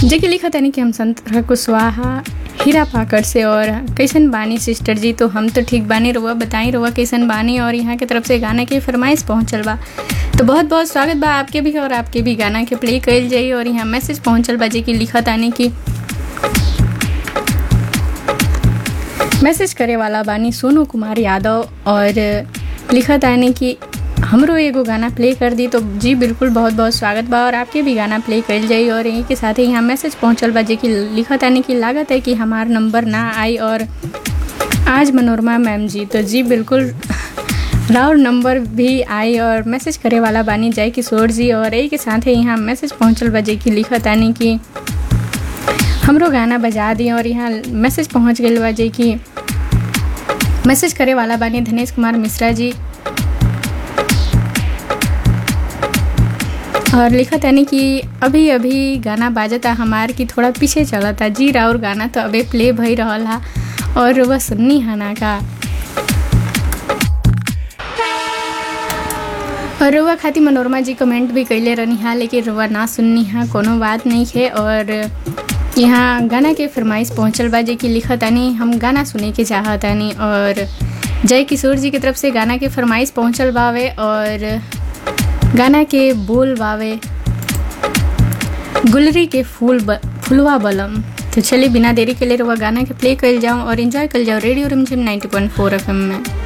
जेके लिखा तनी कि हम संत कुशवाहा हीरा पाकड़ से और कैसन बानी सिस्टर जी तो हम तो ठीक बानी रुआ बताई रुआ कैसन बानी और यहाँ के तरफ से गाना के फरमाइश पहुँचल बा तो बहुत बहुत स्वागत बा आपके भी और आपके भी गाना के प्ले कल जाई और यहाँ मैसेज पहुँचल बा जेकि लिखा तानी कि मैसेज करे वाला बानी सोनू कुमार यादव और लिखा तानी कि हमरो एगो गाना प्ले कर दी तो जी बिल्कुल बहुत बहुत स्वागत बा और आपके भी गाना प्ले कल जाई और यहीं के साथ ही यहाँ मैसेज पहुँचल बा जे कि लिखा तानी कि लागत है कि हमार नंबर ना आई और आज मनोरमा मैम जी तो जी बिल्कुल राउर नंबर भी आई और मैसेज करे वाला बानी जय किशोर जी और यही के साथ ही यहाँ मैसेज पहुँचल बा जे कि लिखा तानी कि हमरो गाना बजा दी और यहाँ मैसेज पहुँच गई बा जे कि मैसेज करे वाला बानी धनेश कुमार मिश्रा जी और लिखा तानी कि अभी अभी गाना बाजता हमार की थोड़ा पीछे चलता जी राउर गाना तो अबे प्ले भई रहल हा और वह सुननी हना का और रुआ खाती मनोरमा जी कमेंट भी कैले रहनी हा लेकिन रुआ ना सुननी हा कोनो बात नहीं है और यहाँ गाना के फरमाइश पहुँचल बा जे कि लिखा तानी हम गाना सुने के चाहतानी और जय किशोर जी की तरफ से गाना के फरमाइश पहुँचल बावे और गाना के बोल बावे गुलरी के फूल ब, फुलवा बलम तो चलिए बिना देरी के लिए रुआ गाना के प्ले कर जाऊँ और इन्जॉय कर जाओ रेडियो रिमझिम 90.4 एफएम में